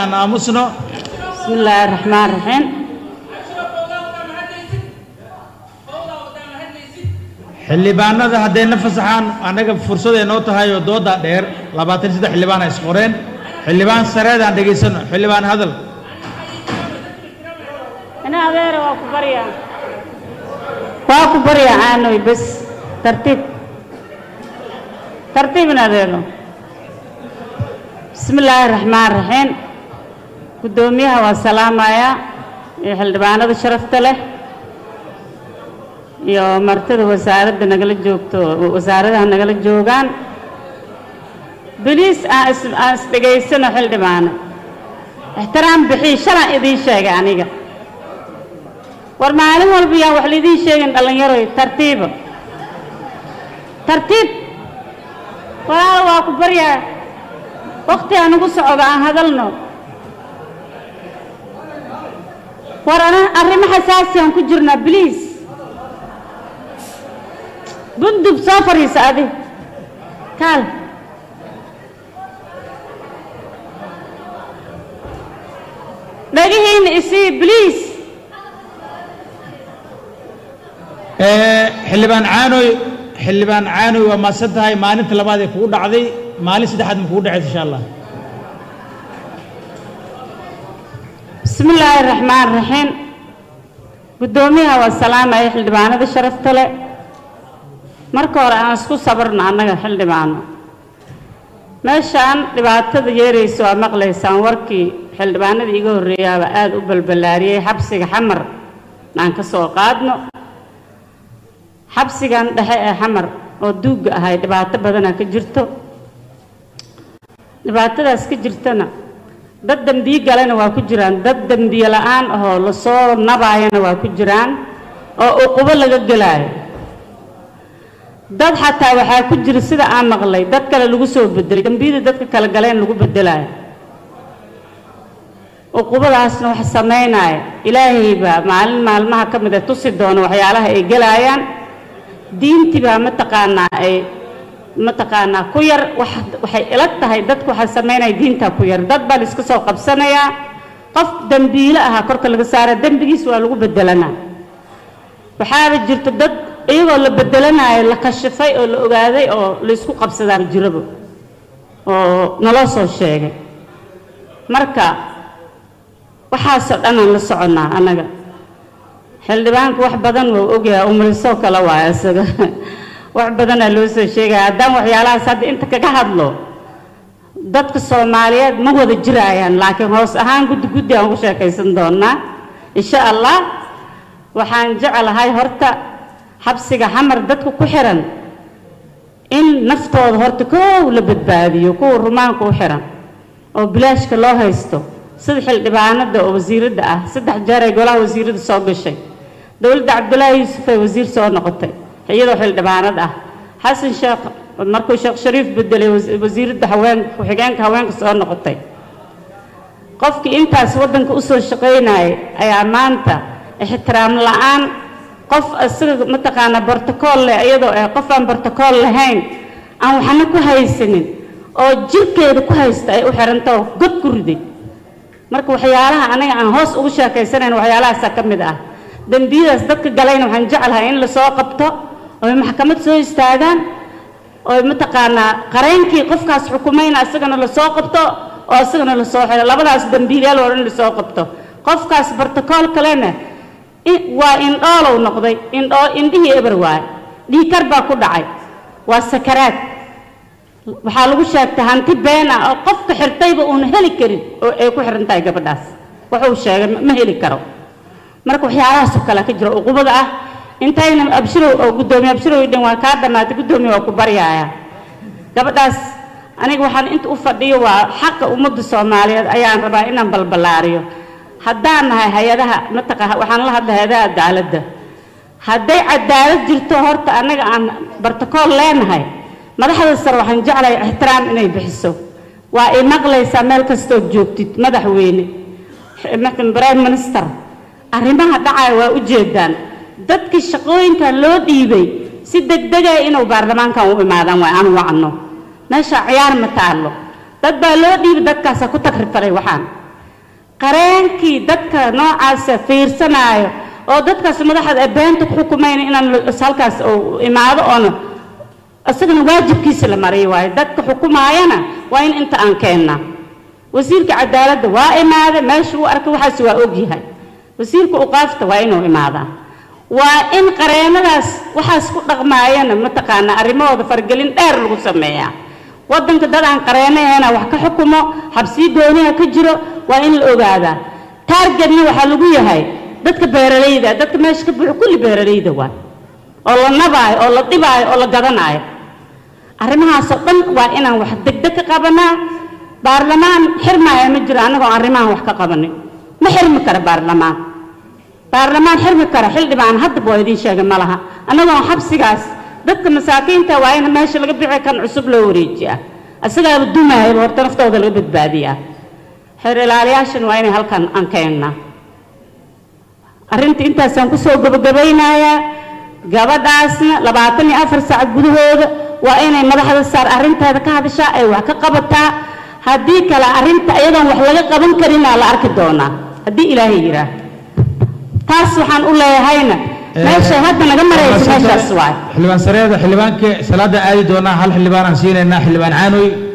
aan aamusno بسم الله الرحمن الرحيم xildhibaanada hadday na fasaxaan annaga fursaday noo tahay oo dooda dheer labaatan iyo saddex xildhibaan ay isqoreen xildhibaan sareed aan dhegaysano xildhibaan hadal أنا أغير واكو بريا واكو بريا عنوي بس ترتيب ترتيب نادينو بسم الله الرحمن الرحيم قدوميها والسلام يا xildhibaanada sharafta leh iyo martida wasaaradda nagala joogto wasaaradaha nagala joogaan beliis aan is aan isdhegaysano xildhibaano ixtiraam bixii shalan idiin sheegay aniga war maalin walba yaan wax laidiin sheegin dhallinyaroy tartiiba tartiib walaalo waa ku baryaa wakti aan ugu socdo aan hadalno war ana arrimo xasaasi aan ku jirnaa bliis bundub soo fadhiisa adi kaal dhagihiina isii bliis xildhibaan caanoy xildhibaan caanoy waa maasan tahay maalinta labaad ee kugu dhacday maalin saddexaad ma kugu dhacaysa insha allah بسم الله الرحمن الرحيم gudoomiyaha waa salaamaya xildhibaanada sharafta leh marka hore aan isku sabarno annaga xildhibaano meeshaan dhibaatada yeeraysa waa maqlaysaan warkii xildhibaanada iga horreeyaaba aada u balballaariyey xabsiga xamar aan ka soo qaadno xabsigan dhexe ee xamar oo duugga ahay dhibaato badanaa ka jirto dhibaatadaas ka jirtana dad dembiye galena waa ku jiraan dad dembiye la-aan ahoo lasoo nabaayana waa ku jiraan oo uqubo laga gelaayo dad xataa waxaa ku jira sida aan maqlay dad kale lagu soo bedelay dembiyada dadka kale galeen lagu bedelaayo uqubadaasna wax samaynaya ilaahay baa maalin maalmaha ka mid a tusi doona waxyaalaha ay gelaayaan diintii baa mataqaanaa ay mataqaanaa ku yar wax waxay ila tahay dadku waxaa samaynaya diintaa ku yar dad baa la iska soo qabsanayaa qof dembiile ahaa korka laga saara dembigiis waa lagu bedelanaa waxaaba jirta dad iyagoo la bedelanayo la kashifay oo la ogaaday oo la isku qabsadaaba jiraba oo naloo soo sheegay marka waxaasoo dhan aan la soconnaa annaga xildhibaanku wax badan wuu ogyahay umrisoo kale waaya isaga wax badanaa loo soo sheegaya haddaan waxyaalahaas hadda inta kaga hadlo dadka soomaaliyeed ma wada jiraayaan laakiin hoos ahaan guddi guddi aan ugu sheekaysan doonaa insha allah waxaan jeclahay horta xabsiga xamar dadka ku xiran in naftooda horta koow la badbaadiyo kuwa rumaanka u xiran oo bilaashka loo haysto sida xildhibaanada oo wasiiradda ah saddex jeer ay golaha wasiiradda soo gashay dowladda cabdulaahi yuusuf ay wasiir soo noqotay iyadoo xildhibaanad ah xasan sheekh markuu sheekh shariif bedelay wasiiradda haweenka ku-xigeenka haweenka soo noqotay qofkii intaas waddanka usoo shaqaynayay ayaa maanta ixtiraam la-aan qof isaga mataqaanaa bortokool leh iyadoo ah qof aan bortokool lahayn aan waxna ku haysanin oo jirkeeda ku haysta ay u xiranta oo god ku riday marka waxyaalaha aniga aan hoos ugu sheekaysanayn waxyaalahaasaa ka mid ah dembiyadaas dadka galayna waxaan jeclahay in lasoo qabto oy maxkamad soo istaagaan oy mataqaanaa qareynkii qofkaas xukumayna isagana lasoo qabto oo isagana lasoo xiro labadaas dembiilayaal oo dhan lasoo qabto qofkaas bartokool kalena waa indhoolow noqday indhoo indhihii eber waaye dhiikar baa ku dhacay waa sakaraad waxaa lagu sheegtay hanti been ah oo qofka xirtayba uuna heli karin oo ay ku xiran tahay gabadhaas wuxuu sheegay ma heli karo marka waxyaalahaasoo kale ka jira uqubada ah intayna abshirow oo guddoomiye abshirow dhan waa kaa dhammaatay guddoomiye waa ku baryaaya gabadhaas aniga waxaan inta u fadhiyo waa xaqa ummadda soomaaliyeed ayaan rabaa inaan balballaariyo haddaan nahay hay-adaha mataqa waxaan la hadlay hay-adaha cadaaladda hadday cadaalad jirto horta annaga aan bartakool leenahay madaxda sare waxaan jeclahay ixtiraam inay bixiso waa ay maqlaysaa meel kastood joogtid madaxweyne prime minister arrimaha dhacaya waa u jeedaan dadkii shaqooyinkan loo dhiibay si degdega inuu baarlamaankan u imaadaan waa aan wacno meesha ciyaar ma taallo dad baa loo dhiibay dadkaasaa ku tagrifalay waxaan qareenkii dadka noocaasa fiirsanaayo oo dadkaas madaxda ee beenta ku xukumayna inaan halkaas uu imaado oona isagana waajibkiisa la mariyo waayo dadka xukumaayana waa in inta aan keennaa wasiirka cadaaladda waa imaada meesha uu arkay waxaas waa ogyahay wasiirka uqaafta waa inuu imaadaa waa in qareenadaas waxaas ku dhaqmaayana mataqaanaa arrimahooda fargelin dheer lagu sameeyaa waddanka dad aan qareenaheena wax ka xukumo xabsiyo gooniha ka jiro waa in la ogaadaa taargetna waxaa lagu yahay dadka beeralayda dadka meesha ka buuxo kulli beeralayda waa oo la nabaayo oo la dhibaayo oo la gadanaayo arrimahaasoo dhan waa inaan wax degdeg ka qabanaa baarlamaan xirmaaya ma jiro annagoon arrimahan wax ka qabanin ma xirmi kara baarlamaan baarlamaan xirmi kara xildhibaan haddaba waa idiin sheegay ma laha annagoon xabsigaas dadka masaakiinta waa in meesha laga bixi kan cusub loo wareejiyaa isagaaba dumaayaba horta naftooda laga badbaadiyaa xeer ilaaliyaashan waa inay halkan aan keennaa arrinta intaasaan kusoo gabagabaynayaa gabadhaasna labaatan iyo afar saac gudahooda waa inay madaxda saar arrinteeda ka hadashaa ay wax ka qabataa haddii kale arrinta iyadoon wax laga qaban karinaa la arki doonaa haddii ilaahay yidhaah taas waxaan u leeyahayna meeshay hadda naga marayso meeshaas waay xildhibaan sareeda xildhibaankii salaada aadi doonaa hal xildhibaan aan siinaynaa xildhibaan caanoy